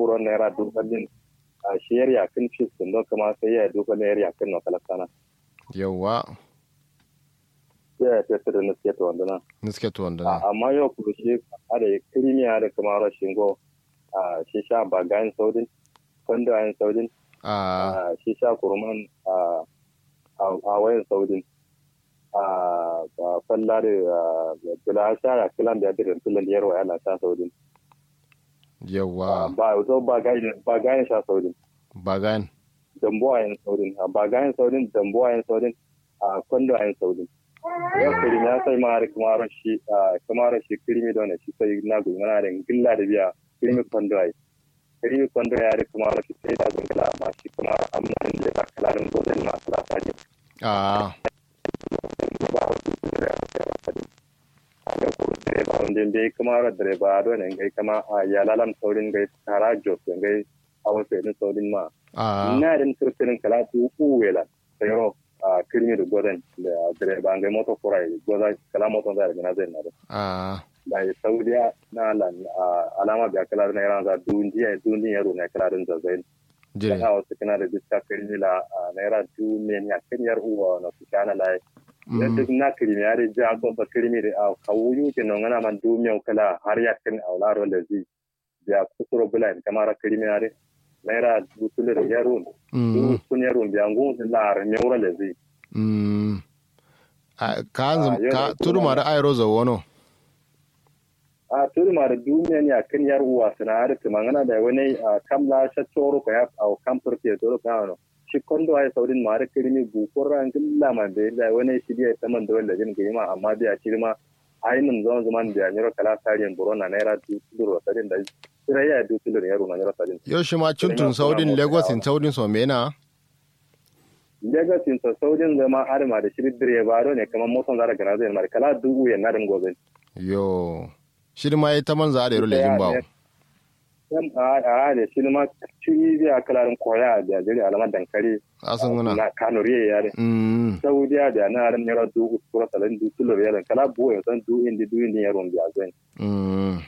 buro naira dubu din a shiyar yakin fis din don kuma sai ya dubu naira yakin na kalakana yawa sai ya tafi da nuske to wanda nan niske to wanda na amma yau kuma shi a da kirimiya da kuma rashin go a shi sha bagayen saudin kwando ayin saudin a a shi sha kurman a a wayan saudin a falla da kula sha ya kilan da ya dirin tulan yarwa yana sha saudin yawa ba zo ba gayen sha saudin bagan dambo a yin saudin ba gayen saudin dambo a yin saudin a kwando a yin saudin yau kirimi ya sai mara kuma rashi kuma rashi kirimi da wani shi sai na gudu mana da gilla da biya kirimi kwando a yi kirimi kwando ya da kuma rashi sai da gungula amma shi kuma amma da ya kalarin gudun masu lasa ne a ba wasu da ya kalarin a da kuma direba wanda bai kuma ra direba don ne gai kama a yalalan saurin gai tara jos gai a wasu irin saurin ma a na da kirkirin kala tu uwela sayro a kirmi da gwadan da direba ngai moto kurai gwada kala moto da daga nazai na da a da ya saudiya na lan alama biya kala na yaran za dunjiya dunjiya yaro na kala din zazai jire kana wasu kana da diska kirmi la naira duniya ya kinyar uwa na su kana lai da duk na kirmi ya da ja ko ba kirmi da a kawuyu ke nan ana man duniya kala har ya kin aularo da zai biya kusuro bulan kamar kirmi ya da naira dutulir yarun Mm, sun yaro biya ngun lar meura le zai mm. A- ka Ah, zum- yau ka da tudu ma da ayro zo wono a turi ma da duniya ne a kan yar uwa suna har ta mangana da wani a kam la sha toro ko ya a kam turke toro ka no shi kondo ai saudin ma da kirmi bu ko ran gilla ma da da wani shi dia ta man da wanda jin ga ma amma da shi ma ainin zaman zaman da nyoro kala tariyan buro na naira du duro sadin da sira ya du duro yaro na nyoro sadin yau shi ma cuntun Kirimi saudin kuma lagos mota in saudin so mena Lagos in sa saudin zama arma da shi direba do ne kamar motan zara gana zai mar kala du ya na din gobe yo shi ma ya ta manza da yaro lejin bawo Yan a a da shi ma ciri zai kalarin koya da jiri alamar dankali asan guna na kanuriya ya da mm saudiya da na ran yara du uskura salan du tulur ya kala bo ya san du indi du indi ya ron biya zan mm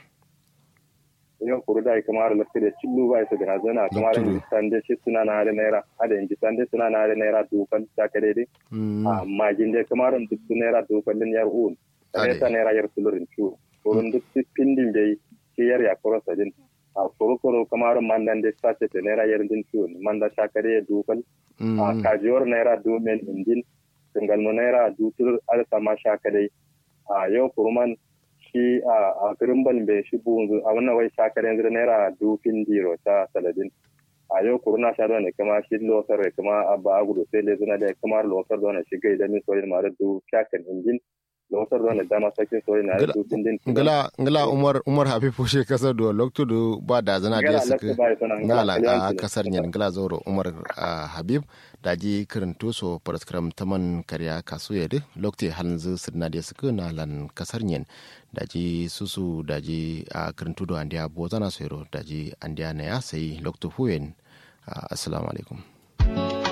yau kuru da kamar lafi da cillu ba su gana zana kamar Lafiya. in sande shi suna na da naira ada in sande suna na da naira du kan ta kare dai mm amma ginde kamar in duk naira du kan din yar un Ade. ta naira yar tulurin cu kurun duk pindin bai shi yar ya kuro sadin a kuru kuru kamar man dan da sace ta naira yar din cu man da ta kare du kan a mm kajiyar naira domin indin singalmu naira dutur alsa ma sha kadai a yau kurman shi a girimbal bai shi bunzu a wannan wai sha kadai yanzu naira dufin diro ta saladin a yau kuruna sha ne kama shi losar da kama abba agudu sai le zuna da kama losar da wani shi gai da min soyin ma da du shakan injin losar da wani dama sakin soyin na da Ngala- dufin din ngala ngala umar umar hafifu she kasar do lokto do ba da zana Ngala da suka lakta bai sana, ngala ngala kaliyan a tuni. kasar nyen ngala zoro umar ah, habib daji kirinto so paraskram taman karya kasu yede lokte hanzu sirna da suka na lan kasar nyen daji susu daji a kirinto do andiya bozana soyro daji andiya na ya sai lokto huyen Ah, assalamu alaikum